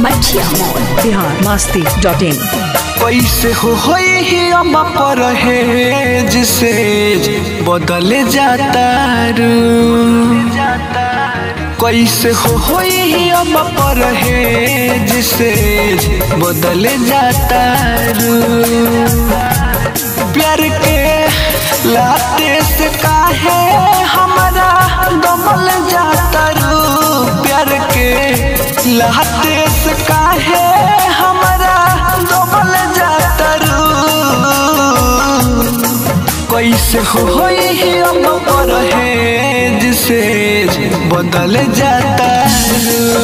मठिया मोड़ बिहार मस्ती dot in कैसे हो होई ही हम पर है जिसे बदले जाता रू कैसे हो होई ही हम पर है जिसे बदले जाता रू प्यार के लाते से काहे हमारा दमल जाता रू प्यार के लाते से काहे हमारा दमल जाता रू कैसे हो होई ही हम पर है जिसे बदल जाता रू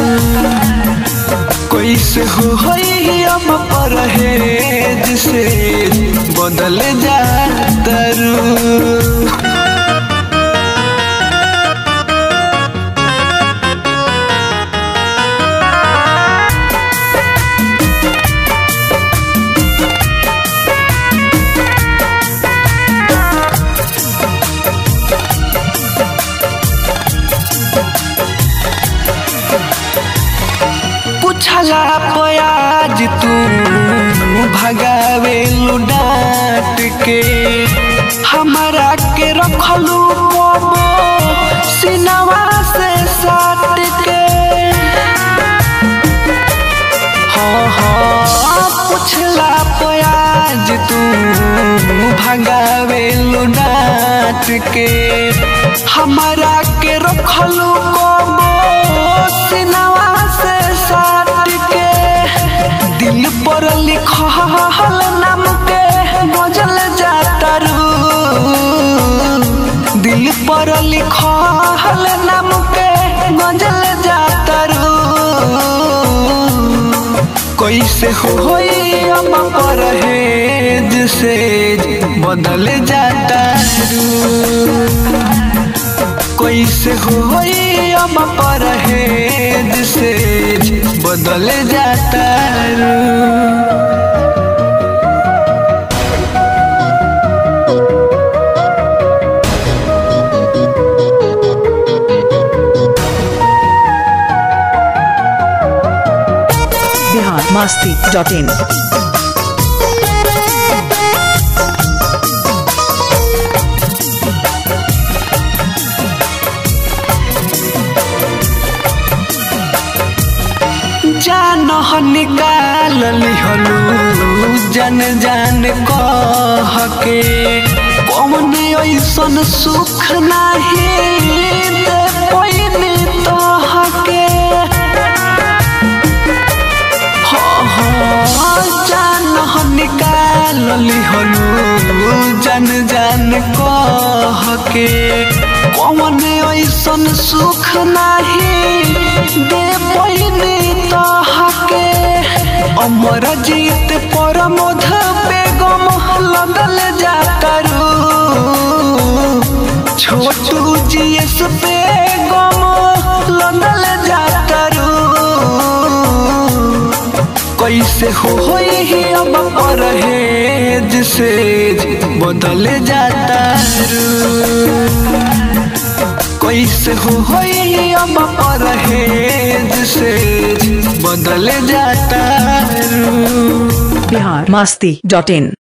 कैसे हो होई ही हम पर है जिसे बदल जाता रू पूछला पयाज तू भगावे डांट के हमारा के रखलू पबो सिनवा से साट के हाँ हाँ पूछला पयाज तू भगावे डांट के हमारा के रखलू पबो सिनवा से साट के दिल पर लिखल नाम के बजल जाता रू दिल पर लिखल नाम के गजल जाता रू कैसे होई हम पर है जिसे बदल जाता रू कैसे होई हम पर है जिसे बदल जाता रू बिहार मस्ती डॉट इन जान निकाल लिहलू जन जान कह के कौन ऐसन सुख नाही दे पैनी तोहके हाँ हाँ जान निकाल लिहलू जन जान कह के कौन ऐसन सुख नाही दे पैनी तोहके अमर जीत पर मध बेगम लगल जाता रू छोटू जीएस बेगम लगल जाता रू कैसे हो होई ही अब पर है जिसे बदल जाता रू कैसे हो होई अब पर है जिसे बदल जाता रू बिहार मस्ती डॉट इन